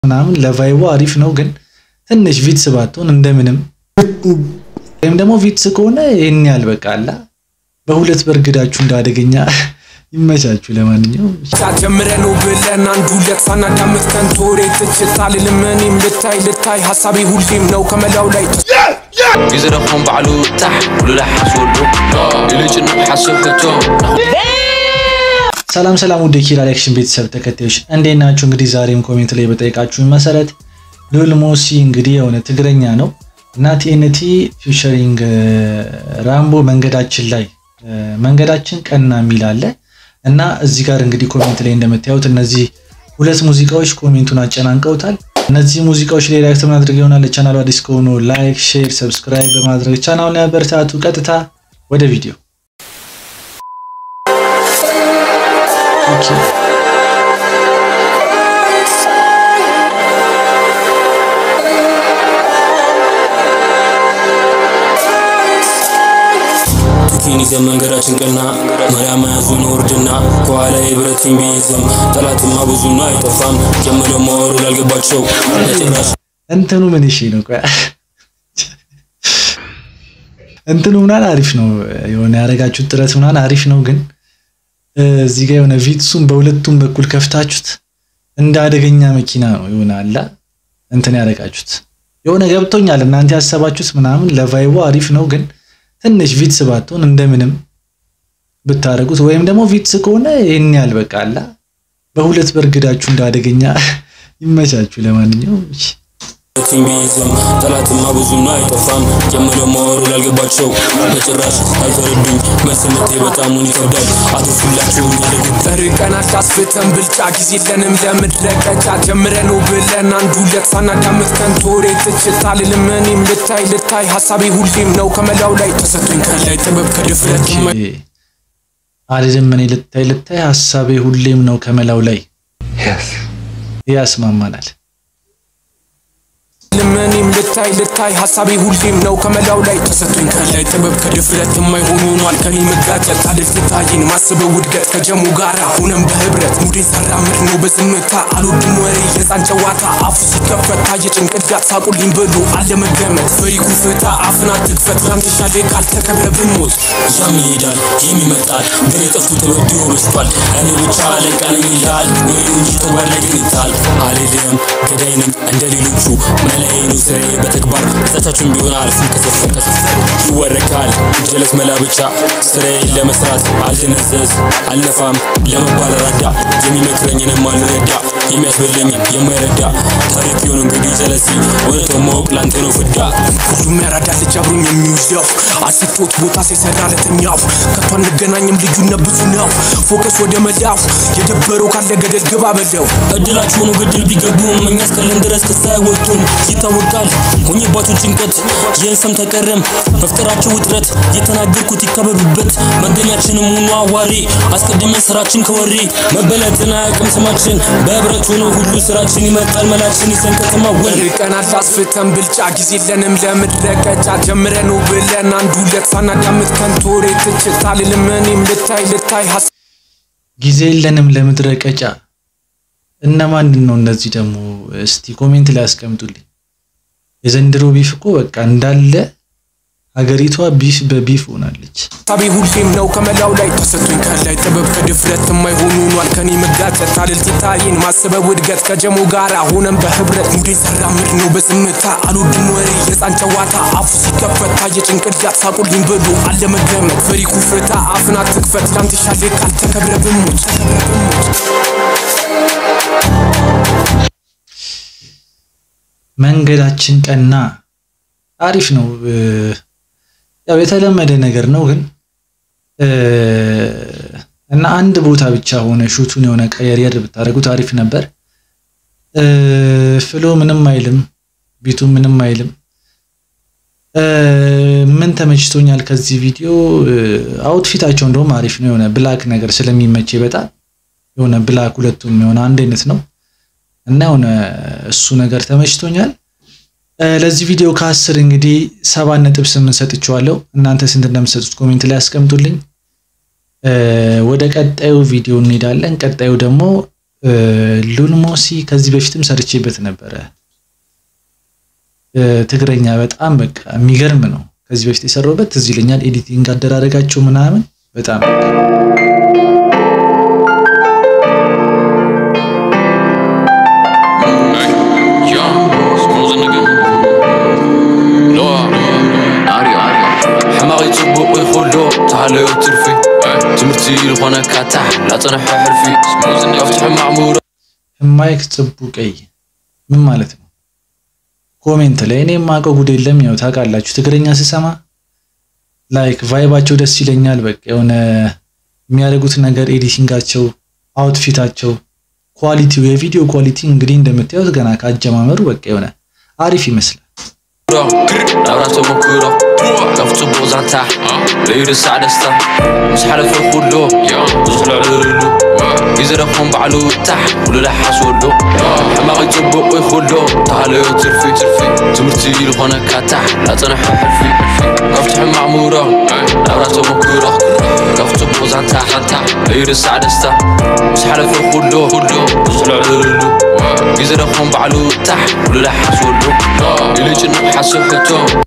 ምናምን ለቫይቦ አሪፍ ነው፣ ግን ትንሽ ቪትስ ባትሆን እንደምንም ወይም ደግሞ ቪትስ ከሆነ ይህን ያህል በቃ አላ በሁለት በርግዳችሁ እንዳደገኛ ይመቻችሁ። ለማንኛውም ጀምረ ነው ብለን አንዱ ሁለት ሳናዳምጥ ከንቱ ወሬ ትችት አልልም እኔም ልታይ ልታይ ሀሳቤ ሁሌም ነው ከመላው ላይ يزرقهم بعلو تحت كل لحس ولو يلجن حسب كتو ሰላም ሰላም ውድ የኪራ ሪያክሽን ቤተሰብ ተከታዮች እንዴት ናችሁ? እንግዲህ ዛሬም ኮሜንት ላይ በጠየቃችሁኝ መሰረት ሉል ሞሲ እንግዲህ የሆነ ትግረኛ ነው እና ቲኤንቲ ፊውቸሪንግ ራምቦ መንገዳችን ላይ መንገዳችን ቀና የሚል አለ እና እዚህ ጋር እንግዲህ ኮሜንት ላይ እንደምታዩት እነዚህ ሁለት ሙዚቃዎች ኮሜንቱን አጨናንቀውታል። እነዚህ ሙዚቃዎች ላይ ሪያክት ማድረግ ይሆናል። ለቻናሉ አዲስ ከሆኑ ላይክ፣ ሼር፣ ሰብስክራይብ በማድረግ ቻናሉን ያበረታቱ። ቀጥታ ወደ ቪዲዮ ኦኬ ቱኪን ይዘን መንገዳችን ቀና መሪያ መያዙን ውርድና ከኋላ የብረትን ቢይዝም ጠላትማ ብዙና አይጠፋም ጀምረ መወሩ ላልገባቸው በጭራሽ እንትኑ ምን እሺ ነው? ቆይ እንትኑ ምናምን አሪፍ ነው። የሆነ ያደረጋችሁት ጥረት ምናምን አሪፍ ነው፣ ግን እዚህ ጋር የሆነ ቪትሱን በሁለቱም በኩል ከፍታችሁት እንደ አደገኛ መኪና ነው የሆነ አላ እንትን ያደረጋችሁት። የሆነ ገብቶኛል እናንተ ያሰባችሁት ምናምን ለቫይቦ አሪፍ ነው፣ ግን ትንሽ ቪትስ ባትሆን እንደምንም ብታደርጉት ወይም ደግሞ ቪትስ ከሆነ ይህን ያህል በቃ አላ በሁለት በርግዳችሁ እንደ አደገኛ ይመቻችሁ። ለማንኛውም እሺ። ብረትን ቢይዝም ጠላትማ ብዙና አይጠፋም ጀምረ መወሩ ላልገባቸው በጭራሽ አልተረዱኝ መልስ ምቴ በጣሙን ይከብዳል አትርፉላችሁ ያደጉ ርቀናት አስፍተን ብልጫ ጊዜ የለንም ለምድረቀጫ ጀምረ ነው ብለን አንዱ ሁለት ሳናዳምጥ ከንቱ ወሬ ትችት አልልም እኔም ልታይ ልታይ ሀሳቤ ሁሌም ነው ከመላው ላይ ተሰጥቶኝ ከላይ ጥበብ ከድፍረት አልልም እኔ ልታይ ልታይ ሀሳቤ ሁሌም ነው ከመላው ላይ ያስማማናል። ልመኔም ልታይ ልታይ ሀሳቤ ሁሌም ነው ከመላው ላይ ተሰጥቶኝ ከላይ ጥበብ ከድፍረት የማይሆን ሆኗል ከኔ መጋጨት አድል ትታይን ማስበው ውድገት ከጀሙ ጋራ ሆነም በህብረት ሙዴን ሳራምድ ነው በዝምታ አልወድም ወሬ የህፃን ጨዋታ አፉ ሲከፈት ታየ ጭንቅላት ሳቁልኝ ብሎ አለመገመት ፈሪኩ ፍታ አፍና ትክፈት ላንተሻሌ ካልተከብረ ብንሞት ያም ይሄዳል ይህም ይመጣል ግን የጠፉ ተበድሮ በስቷል እኔ ብቻ አለቃ ነኝ ይልሃል ወይ እንጂ ተግባር ላይ ግን ይታል አልልም ገዳይ ነኝ እንደ ሌሎቹ መላዬ ነው ስራዬ በተግባር ጸታችን ቢሆን አልፍም ከሰፈር ከሰፈር ይወረካል ጀለስ መላ ብቻ ስራዬን ለመስራት አልተነዘዝ አልነፋም ለመባል ረዳ የሚመክረኝንም አልረዳ የሚያስበለኝን የማይረዳ ታሪክ የሆነ እንግዲህ ጀለሲ እውነታውን ማወቅ ላንተ ነው ፍዳ ሁሉም ያራዳ ልጅ አብሮኝ የሚውለው አስቶት ቦታ ሲሰራ ለተኛው ከቶ አንገናኝም ልዩነት ብዙ ነው ፎከስ ወደ መዳው የደበረው ካለ ገደል ግባ በለው እድላችሁ ነው ገደል ቢገቡም እኛ እስካለን ድረስ ክስ አይወጡም ይታወቃል ሆኝባችሁ ጭንቀት ይህን ሰም ተቀረም መፍጠራቸው ውጥረት የተናገርኩት ይከበብበት መገኛችንም ሁኑ አዋሪ አስቀድመን ስራችን ከወሬ መበለጥን አያውቅም ስማችን በህብረት ሆኖ ሁሉ ስራችን ይመጣል መላችን ይዘን ከተማ ወል ርቀናል አስፍተን ብልጫ ጊዜ የለንም ለምድረቀጫ ጀምረ ነው ብለን አንዱ ሁለት ሳናዳምጥ ከንቱ ወሬ ትችት አልልም እኔም ልታይ ልታይ ጊዜ የለንም ለምድረ ቀጫ። እነማንን ነው እነዚህ ደግሞ? እስቲ ኮሜንት ላይ አስቀምጡልኝ። የዘንድሮ ቢፍ እኮ በቃ እንዳለ ሀገሪቷ ቢፍ በቢፍ ሆናለች። ሀሳቤ ሁሌም ነው ከመላው ላይ ተሰጥቶኝ ከላይ ጥበብ ከድፍረት የማይሆን ሆኗል ከኔ መጋጨት አልል ትታይን ማስበው ውድገት ከጀሙ ጋራ ሆነም በህብረት ሙዴን ሳራምድ ነው በዝምታ አልወድም ወሬ የህፃን ጨዋታ አፉ ሲከፈት ታየ ጭንቅላት ሳቁልኝ ብሎ አለመገመት ፈሪኩ ፍታ አፍና ትክፈት ላንተሻሌ ካልተከብረ ብሞት መንገዳችን ቀና አሪፍ ነው። ያው የተለመደ ነገር ነው ግን እና አንድ ቦታ ብቻ ሆነ ሹቱን የሆነ ቀየር ብታደርጉት አሪፍ ነበር። ፍሎ ምንም አይልም፣ ቢቱ ምንም አይልም። ምን ተመችቶኛል ከዚህ ቪዲዮ አውትፊታቸው እንደውም አሪፍ ነው። የሆነ ብላክ ነገር ስለሚመቼ በጣም የሆነ ብላክ ሁለቱም የሆነ አንድ አይነት ነው እና የሆነ እሱ ነገር ተመችቶኛል። ለዚህ ቪዲዮ ከአስር እንግዲህ ሰባት ነጥብ ስምንት ሰጥቼዋለሁ። እናንተ ስንት እንደምትሰጡት ኮሜንት ላይ አስቀምጡልኝ። ወደ ቀጣዩ ቪዲዮ እንሄዳለን። ቀጣዩ ደግሞ ሉል ሞሲ ከዚህ በፊትም ሰርቼበት ነበረ። ትግረኛ በጣም በቃ የሚገርም ነው። ከዚህ በፊት የሰራሁበት ትዝ ይለኛል። ኤዲቲንግ አደራረጋቸው ምናምን በጣም ሕማቕ ይፅቡቕ ይኹሎ ተሃለዮ ትርፊ ትምህርቲ ዝኾነ ካታሕ ላፀንሐ ሕርፊ ካብቲ ሕማቕ ምሁሮ ህማይክ ጽቡቀይ ምን ማለት ነው? ኮሜንት ላይ እኔ የማውቀው ጉድ የለም። ያው ታውቃላችሁ ትግረኛ ስሰማ ላይክ ቫይባቸው ደስ ይለኛል። በቃ የሆነ የሚያደርጉት ነገር ኤዲቲንጋቸው፣ አውትፊታቸው፣ ኳሊቲው የቪዲዮ ኳሊቲ እንግዲህ እንደምታዩት ገና ካጀማመሩ በቃ የሆነ አሪፍ ይመስላል። ናብራ ተመክሮ ካብ ፅቡቕ ዛንታ ለይርሳዕ ደስታ ምስ ሓለፈ ኩሎ ብዙሕ ልዕልሉ ግዜ ረኽቦም ባዕሉ ታሕ ኩሉ ላሓስወሉ ሕማቕ ይፅቡቕ ይኹሎ ተሃለዮ ትርፊ ትምህርቲ ዝኾነካ ታሕ ላፀንሐ ሕርፊ ካብቲ ሕማቕ ምሁሮ ናብራ ተመክሮ ካብ ፅቡቕ ዛንታ ለይርሳዕ ደስታ ምስ ሓለፈ ኩሎ ብዙሕ ልዕልሉ ግዜ ረኽቦም ባዕሉ ታሕ ኩሉ ላሓስወሉ ኢሉ ጭንቕ ሓስብ ሕቶ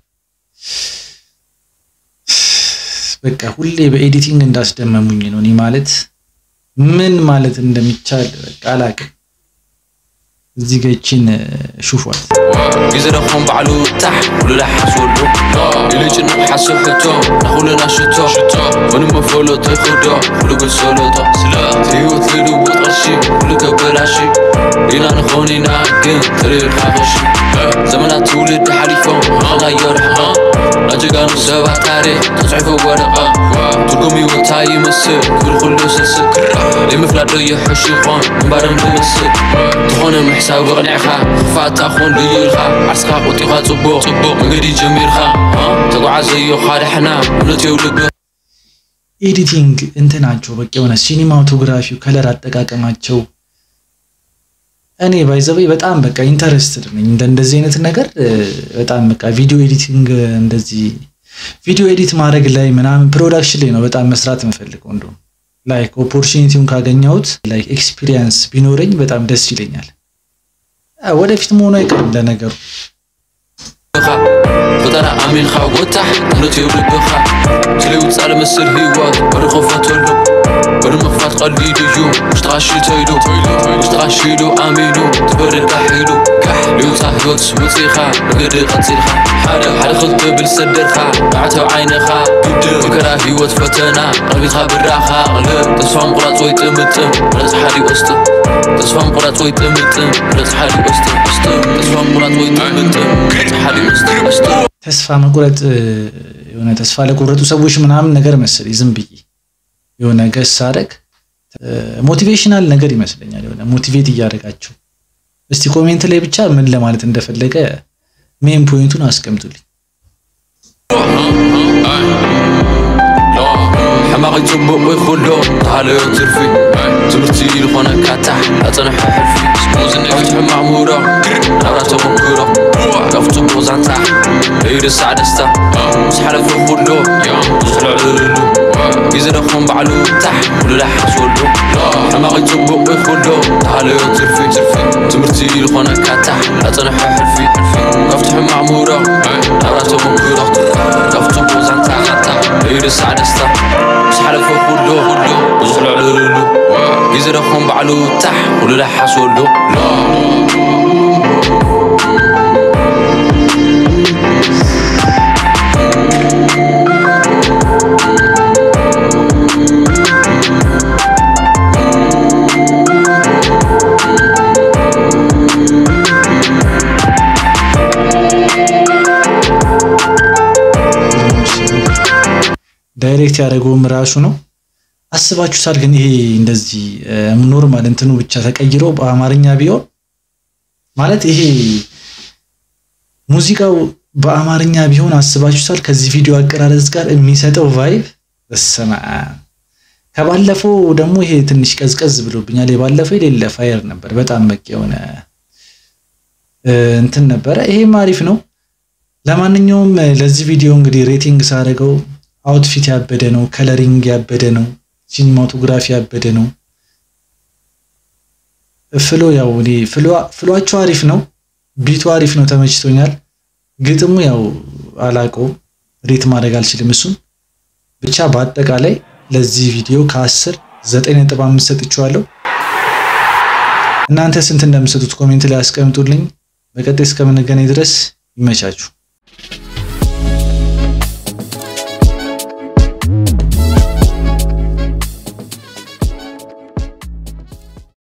በቃ ሁሌ በኤዲቲንግ እንዳስደመሙኝ ነው። እኔ ማለት ምን ማለት እንደሚቻል በቃ አላቅም። እዚህ ጋ ይቺን ሹፏል። ግዜ ረኽቦም ባዕሉ ታሕ ኩሉ ላሓስወሉ ኢሉ ጭንቕ ሓስብ ሕቶ ናኹልና ሽቶ ምንም መፈለጦ ይኽዶ ኩሉ ግን ሰለጦ ህይወት ልልውጥ ቅርሺ ኩሉ ከበላሺ ኢና ንኾን ኢና ግን ትርኢኻ ቕሺ ዘመናት ትውልድ ሓሊፎም ንኸናዮ ርሕቐ ናጀጋኑ ሰባት ታሪክ ተፅሒፉ ወረቐ ትርጉም ህይወታ ይመስል ክብል ኩሉ ስስብ ዘይምፍላጥ ዶ የሕሽ ይኾን እምባርን ብምስል ዝኾነ ምሕሳብ ብቕኒዕኻ ክፋእታ ኾን ልዩ ኢልኻ ዓርስካ ቆጢኻ ጽቡቕ መንገዲ ጀሚርካ ተጓዓዘዮ ካድሕና እምነት የውልብ ኤዲቲንግ እንትናቸው በቃ የሆነ ሲኒማቶግራፊው ከለር አጠቃቀማቸው እኔ ባይዘበይ በጣም በቃ ኢንተረስትድ ነኝ እንደ እንደዚህ አይነት ነገር በጣም በቃ ቪዲዮ ኤዲቲንግ እንደዚህ ቪዲዮ ኤዲት ማድረግ ላይ ምናምን ፕሮዳክሽን ላይ ነው በጣም መስራት የምፈልገው። እንደውም ላይክ ኦፖርቹኒቲውን ካገኘሁት ላይክ ኤክስፒሪየንስ ቢኖረኝ በጣም ደስ ይለኛል። ወደፊት መሆኑ አይቀርም ለነገሩ። ፈተና ኣሚንካ ጎታሕ እምነት የብልብኻ ስለይውፃእ ልመስል ህይወት በሪ ኸፈተሉ በሪ ምኽፋት ቀሊድ እዩ ውሽጥኻ ሽተይሉ ውሽጥኻ ሽሉ ኣሚኑ ትበርድካ ሒሉ ልውፃእ ህይወት ውፅኢኻ መንገዲ ቀፂልካ ሓደ ሓደ ክትብል ሰደርካ ባዕተው ዓይንኻ መከራ ህይወት ፈተና ቀልቢኻ ብራኻ ቅልብ ተስፋ ምቁራፅ ወይ ጥምጥም ረፅ ሓዲ ወስጥም ተስፋ ምቁራፅ ወይ ጥምጥም ረፅ ሓዲ ወስጥም ተስፋ ምቁራፅ ወይ ጥምጥም ረፅ ሓዲ ወስጥም ወስጥም ተስፋ መቁረጥ የሆነ ተስፋ ለቆረጡ ሰዎች ምናምን ነገር መሰለኝ ዝም ብዬ የሆነ ገስ ሳደግ ሞቲቬሽናል ነገር ይመስለኛል። የሆነ ሞቲቬት እያደረጋቸው እስቲ ኮሜንት ላይ ብቻ ምን ለማለት እንደፈለገ ሜን ፖይንቱን አስቀምጡልኝ። ሕማቕ ይፅቡቕ ይኹሎ ተሃለዮ ትርፊ ትምህርቲ ዝኾነካ ታሕ ኣፀንሐ ሕርፊ ካብቲ ሕማቕ ምሁሮ ናብራ ተመክሮ ካብ ፅቡቕ ዛንታ ለይርሳዕ ደስታ ምስ ሓለፈ ኩሎ ብዙሕ ልዕልሉ ግዜ ረኽቦም ባዕሉ ታሕ ኩሉ ላሓስወሉ ሕማቕ ይፅቡቕ ይኹሎ ተሃለዮ ትርፊ ትምህርቲ ዝኾነካ ታሕ ኣፀንሐ ሕርፊ ካብቲ ሕማቕ ምሁሮ ናብራ ተመክሮ ካብ ፅቡቕ ዛንታ ለይርሳዕ ደስታ ምስ ሓለፈ ኩሎ ብዙሕ ልዕልሉ ግዜ ረኽቦም ባዕሉ ታሕ ኩሉ ላሓስወሉ ዳይሬክት ያደረገውም ራሱ ነው። አስባችሁታል? ግን ይሄ እንደዚህ ኖርማል እንትኑ ብቻ ተቀይሮ በአማርኛ ቢሆን ማለት ይሄ ሙዚቃው በአማርኛ ቢሆን አስባችሁታል? ከዚህ ቪዲዮ አቀራረጽ ጋር የሚሰጠው ቫይብ በስመ አብ። ከባለፈው ደግሞ ይሄ ትንሽ ቀዝቀዝ ብሎብኛል። የባለፈው የሌለ ፋየር ነበር። በጣም በቂ የሆነ እንትን ነበረ። ይሄም አሪፍ ነው። ለማንኛውም ለዚህ ቪዲዮ እንግዲህ ሬቲንግ ሳደርገው አውትፊት ያበደ ነው፣ ከለሪንግ ያበደ ነው፣ ሲኒማቶግራፊ ያበደ ነው። ፍሎ ያው እኔ ፍሏቸው አሪፍ ነው፣ ቢቱ አሪፍ ነው፣ ተመችቶኛል። ግጥሙ ያው አላውቀውም፣ ሬት ማድረግ አልችልም። እሱን ብቻ በአጠቃላይ ለዚህ ቪዲዮ ከአስር ዘጠኝ ነጥብ አምስት ሰጥቼዋለሁ። እናንተ ስንት እንደምሰጡት ኮሜንት ላይ አስቀምጡልኝ። በቀጣይ እስከምንገናኝ ድረስ ይመቻችሁ።